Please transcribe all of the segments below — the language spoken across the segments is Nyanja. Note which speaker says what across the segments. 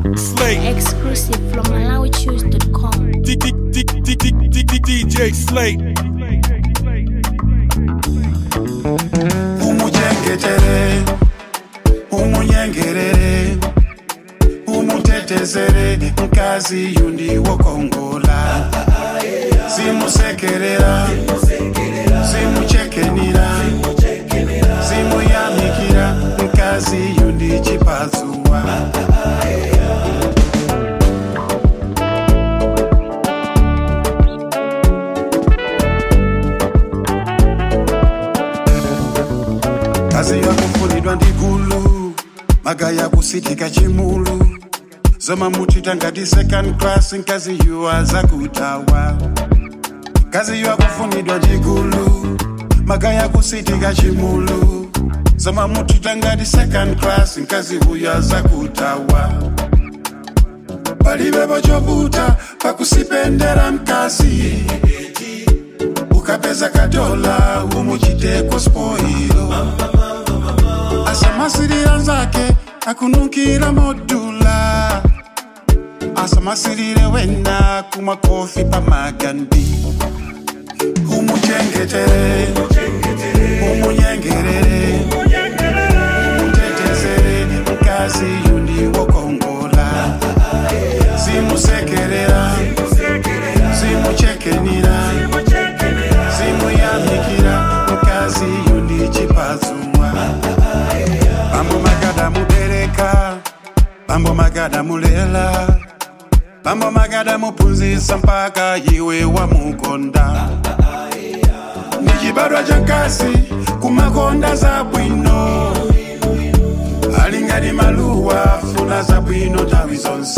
Speaker 1: Slate.
Speaker 2: Exclusive from MalawiChoose.com.
Speaker 1: D- D- D- D- D- D- D- DJ Slate.
Speaker 3: umuchengetere umunyengerere umutetezere mkazi yundi wokongola simusekerera simuchekenira simuyamikira mkazi yundi chipazuwa kazi yakufunidwa ndi gulu magaya kusitika chimulu zoma mutita ngati second class nkazi yuwa zakutawa kazi yakufunidwa ndi gulu magaya kusitika chimulu zoma mutita ngati second class nkazi huya zakutawa palibepo chovuta pakusipendera mkazi ukapeza kadola umuchiteko spoilo asamasirira nzake akunukira modula asamasirire wena kumwa kofi pamagandi umuchengetere umunyengerere umutetezere mkazi yundi wokongola simusekerera simuchekenira simuyamikira mkazi yundi chipazumwa bambo magada mubereka bambo magada mulela bambo magada mupunzisa mpaka iwe wamukonda ni chibadwa cha nkasi kumakonda za bwino alingani maluwa funa za bwino tawi zonse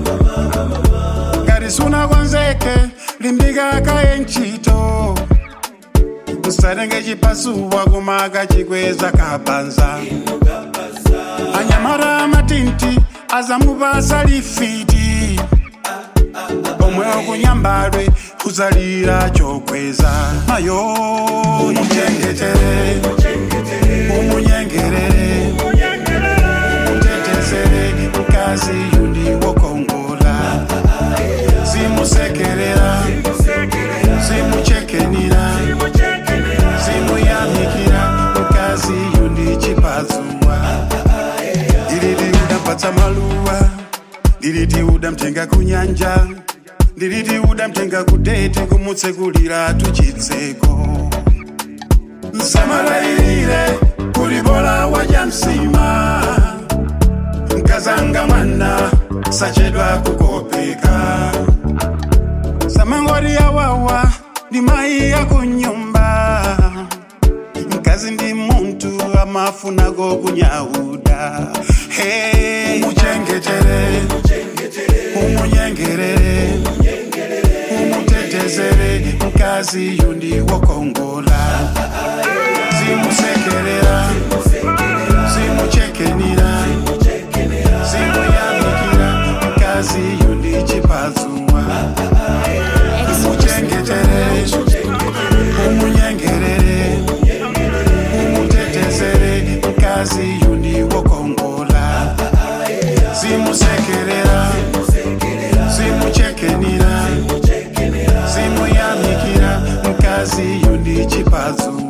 Speaker 3: ngati sunakonzeke limbika kaye ntchito usatenge chipasuwa kumaka chikweza kapanza anyamara amatinti azamupasa lifiti omwe okunyambadwe kuzalira chokweza nayo umuchengetere umunyengerere umutetezere mkazi yundi wokongola simusekerera simuchekenira simuyamikira mkazi yundi chipazumwa ndiliti udampatsa maluwa ndiliti udamtenga kunyanja ndiliti udamtenga kudete kumutsekulira tuchitseko nsamalayirire kulibola waja msima mkazanga mwana sachedwa kukopeka samangori yawawa ndi mayi yakunyumba mkazi ndi muntu amafunako kunyauda hey. umuchengetere umunyengerere umutetezere mkazi yundi wokongola simusekerera simuchekenira simuyamikira mkazi yundi chipazumwa umuchengetere umunyengerere umutetezere mkazi yundi wokongola simusekerera simuchekenira simuyamikira mkazi yundi chipazumwa